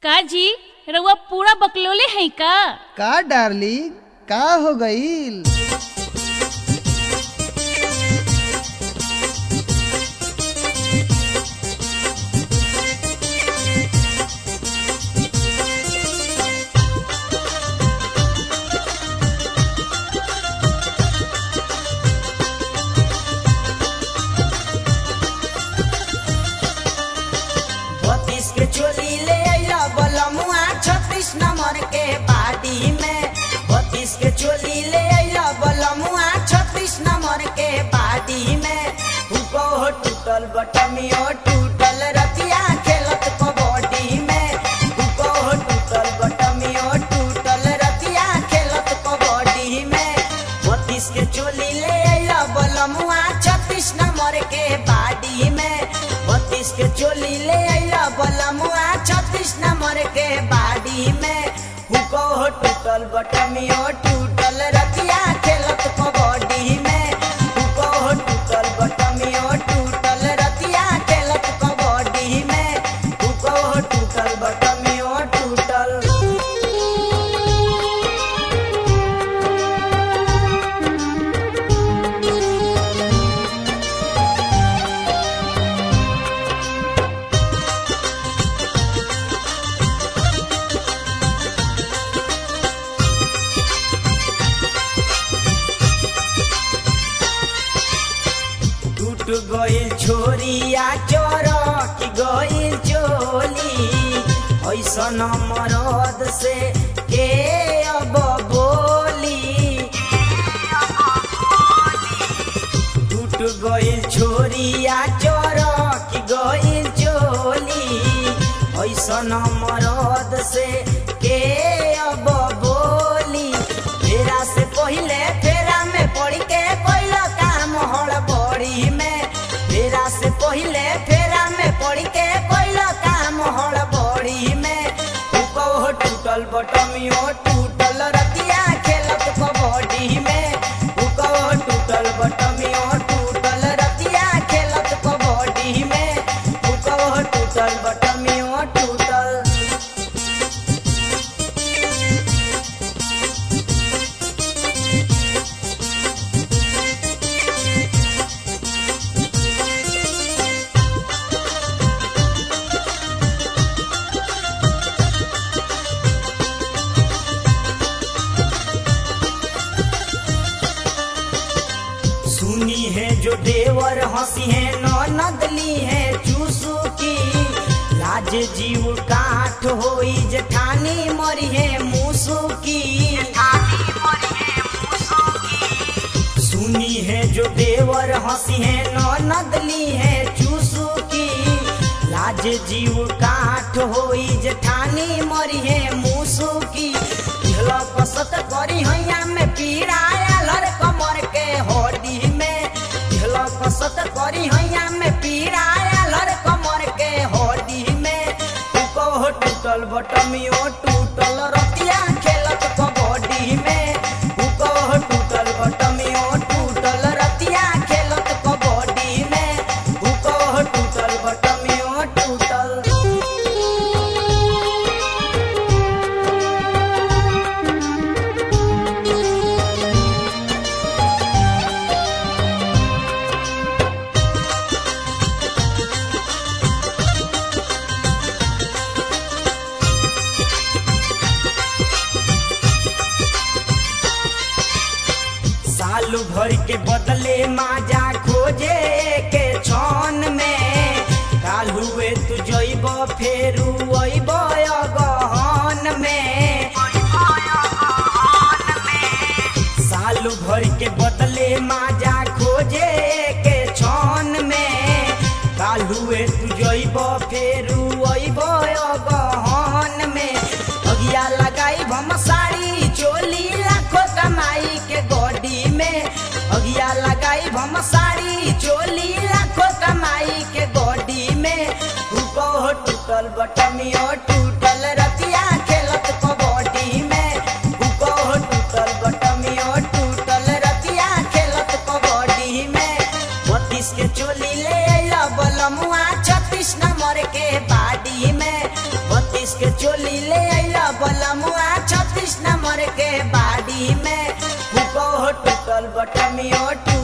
का जी रउआ पूरा बकलोले है का का डार्लिंग का हो गईल बत्तीस के चोली ले अइला बलमुआ छत्तीस नंबर के बाडी में बत्तीस के चोली ले अइला बलमुआ छत्तीस नंबर के बाडी में हुको हो टूटल बटमियो टूटल रतिया खेलत कबड्डी में हुको हो टूटल बटमियो टूटल रतिया खेलत कबड्डी में बत्तीस के चोली ले अइला बलमुआ छत्तीस नंबर के बाडी में बत्तीस के चोली ले अइला बलमुआ छत्तीस नंबर के बाडी में हुको हो टूटल बटमियो टूटल रतिया खेलत कबड्डी में हुको हो टूटल बटमियो टूटल रतिया खेलत कबड्डी में हुको हो टूटल बटमियो टूटल टूट गइल छोरिया चरक गइल चोली ऐसन मरद से के अब बोली टूट गइल छोरिया चरक गइल चोली ऐसन मरद से के अब बोली फेरा से पहिले फेरा में पड़ के कोई काम हड़बड़ी में फेरा से पहिले फेरा में पड़ के कोई काम हड़बड़ी में हुको हो टूटल बटमियो टूटल रतिया खेलत कबड्डी में हुको हो टूटल बटमियो टूटल रतिया खेलत कबड्डी में हुको हो टूटल बटमियो टूटल सुनी है जो देवर हंसी है नदली है चूसू की लाज जीव काठ होई जेठानी मरी है मूसू की सुनी है जो देवर हंसी है नदली है चूसू की लाज जीव काठ होई जेठानी मरी है मूसू की झल कसत करी हैया में पीड़ाया लर कमर के होडी में झल कसत करी हैया में पीड़ाया लर कमर के होडी में टूको हो टूटल बटमियो टूटल रतिया खेलत कबड्डी में टूको हो टूटल बटमियो टूटल रतिया खेलत कबड्डी में टूको हो टूटल बटमियो टूटल सालू भर के बदले माजा खोजे के छन में काल हुए तू जइब फेरू अइब गहन में सालू भर के बदले माजा खोजे के छन में काल हुए तू जइब फेरू अइब गहन में अगिया लगाई हम साड़ी चोली लाखों कमाई के गोडी में अगिया लगाई हम साड़ी चोली लाखों कमाई के गोडी में हुको हो टूटल बटमियो टूटल रतिया खेलत कबड्डी में हुको हो टूटल बटमियो टूटल रतिया खेलत कबड्डी में बत्तीस के चोली ले अइला बलमुआ छत्तीस नंबर के बाडी में बत्तीस के चोली ले अइला बलमुआ छत्तीस नंबर के बाड़ी में हुको हो टूटल बटमियो टूट